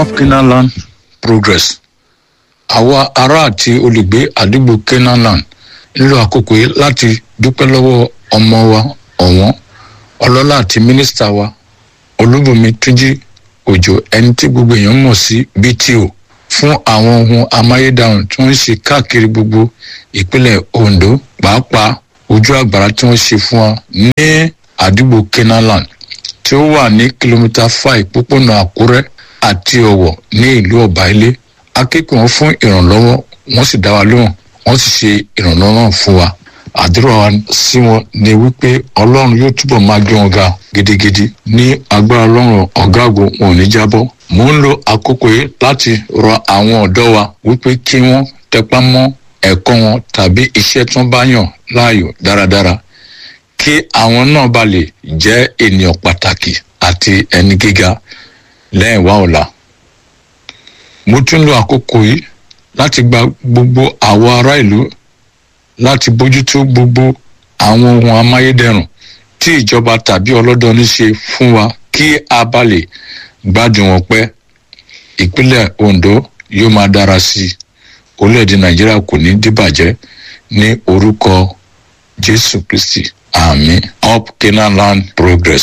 up canaan land progress àwa ará àti olùgbé àdúgbò canaan land nílò àkókò yìí láti dúpẹ́ lọ́wọ́ ọmọ wa ọ̀wọ́n ọlọ́lá àti mínísítà wa olúbùnmi túnjí òjò ẹni tí gbogbo èèyàn mọ̀ sí bto fún àwọn ohun amáyédẹrùn tí wọ́n ń ṣe káàkiri gbogbo ìpínlẹ̀ ondo pàápàá ojú àgbàrá tí wọ́n ṣe fún wa ní àdúgbò kenaland tí ó wà ní kìlómítà five pópónà àkúrẹ́ àti ọ̀wọ̀ ní ìlú ọ̀báilé akẹ́kọ̀ọ́ wọn fún ìrànlọ́wọ́ wọ́n sì dá wa lóhùn wọ́n sì ṣe ìrànlọ́wọ́ náà fún wa àdúrà wa sí wọn ni wípé ọlọ́run yóò túbọ̀ máa gbé wọn ga gidigidi ní agbára ọlọ́run ọ̀gá àgbo wọn ò ní jábọ́ mò ń lo àkókò yìí láti rọ àwọn ọ̀dọ́ wa wípé kí wọ́n tẹpá mọ́ ẹ̀kọ́ wọn tàbí iṣẹ́ tí wọ́n bá yàn láàyò dáradára kí àwọn náà bá lè jẹ́ ènìyàn pàtàkì àti ẹni gíga lẹ́yìn wá ọ̀la mo tún lo àkókò yìí láti gba gbogbo àwọn ará ìlú láti bójútó gbogbo àwọn ohun amáyédẹrùn tí ìjọba tàbí ọlọ́dọọní ṣe fún wa kí a bá lè gbádùn wọn pẹ́ ìpínlẹ̀ ondo yóò máa dára sí i orílẹ̀-èdè nàìjíríà kò ní dìbàjẹ́ ní orúkọ jésù kristi àmì up canaan land progress.